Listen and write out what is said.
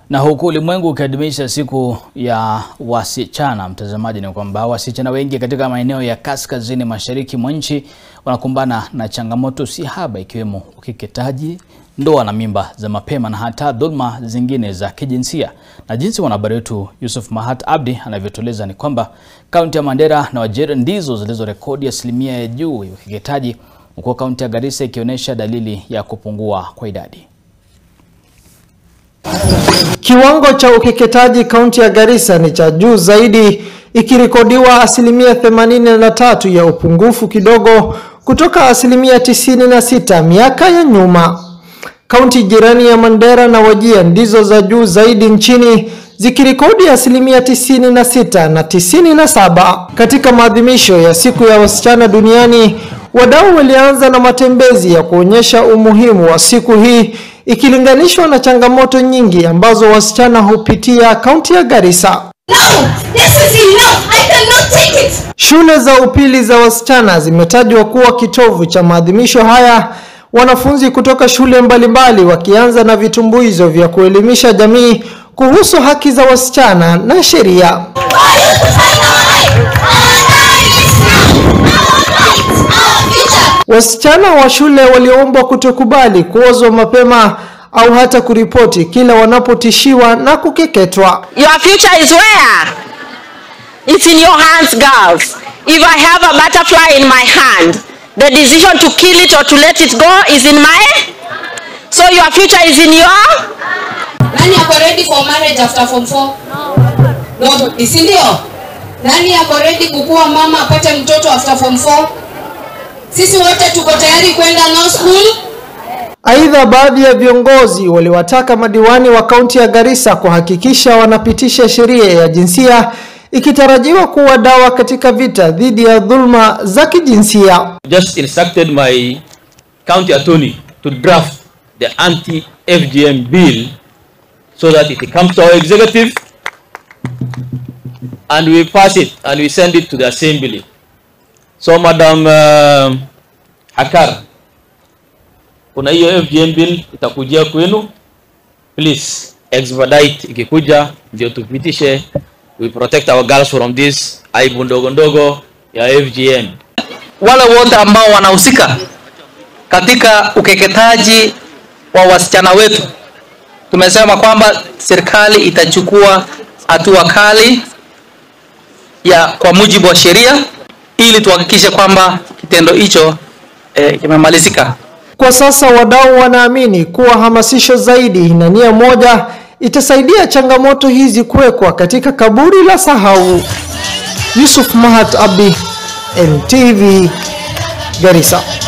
Na huku ulimwengu ukiadhimisha siku ya wasichana, mtazamaji, ni kwamba wasichana wengi katika maeneo ya kaskazini mashariki mwa nchi wanakumbana na changamoto si haba, ikiwemo ukeketaji, ndoa na mimba za mapema na hata dhulma zingine za kijinsia. Na jinsi mwanahabari wetu Yusuf Mahat Abdi anavyotueleza ni kwamba kaunti ya Mandera na Wajir ndizo zilizorekodi asilimia ya juu ya ukeketaji, huku kaunti ya Garissa ikionyesha dalili ya kupungua kwa idadi. Kiwango cha ukeketaji kaunti ya Garissa ni cha juu zaidi ikirekodiwa asilimia 83 ya upungufu kidogo kutoka asilimia 96 miaka ya nyuma. Kaunti jirani ya Mandera na Wajir ndizo za juu zaidi nchini zikirekodi asilimia 96 na 97. Katika maadhimisho ya siku ya wasichana duniani, wadau walianza na matembezi ya kuonyesha umuhimu wa siku hii ikilinganishwa na changamoto nyingi ambazo wasichana hupitia kaunti ya Garissa. No, this is enough. I cannot take it. Shule za upili za wasichana zimetajwa kuwa kitovu cha maadhimisho haya, wanafunzi kutoka shule mbalimbali wakianza na vitumbuizo vya kuelimisha jamii kuhusu haki za wasichana na sheria. For you to find our right. Our right is now. Our right. Our future. Wasichana wa shule waliombwa kutokubali kuozwa mapema au hata kuripoti kila wanapotishiwa na kukeketwa. Your future is where? It's in your hands, girls. If I have a butterfly in my hand, the decision to kill it or to let it go is in my. So your future is in your. Nani ako ready for marriage after form 4? No, si ndio? Nani ako ready kukuwa mama apate mtoto after form 4? Sisi wote tuko tayari kwenda law school. Aidha, baadhi ya viongozi waliwataka madiwani wa kaunti ya Garissa kuhakikisha wanapitisha sheria ya jinsia ikitarajiwa kuwa dawa katika vita dhidi ya dhulma za kijinsia. just instructed my county attorney to draft the anti-FGM bill so that it comes to our executive and we pass it and we send it to the assembly. So Madam uh, Hakar, kuna hiyo FGM bill itakujia kwenu, please expedite ikikuja ndio tupitishe, we protect our girls from this aibu ndogo ndogo ya FGM. wale wote ambao wanahusika katika ukeketaji wa wasichana wetu, tumesema kwamba serikali itachukua hatua kali ya kwa mujibu wa sheria ili tuhakikishe kwamba kitendo hicho eh, kimemalizika. Kwa sasa wadau wanaamini kuwa hamasisho zaidi na nia moja itasaidia changamoto hizi kuwekwa katika kaburi la sahau. Yusuf Mahat Abdi, NTV, Garissa.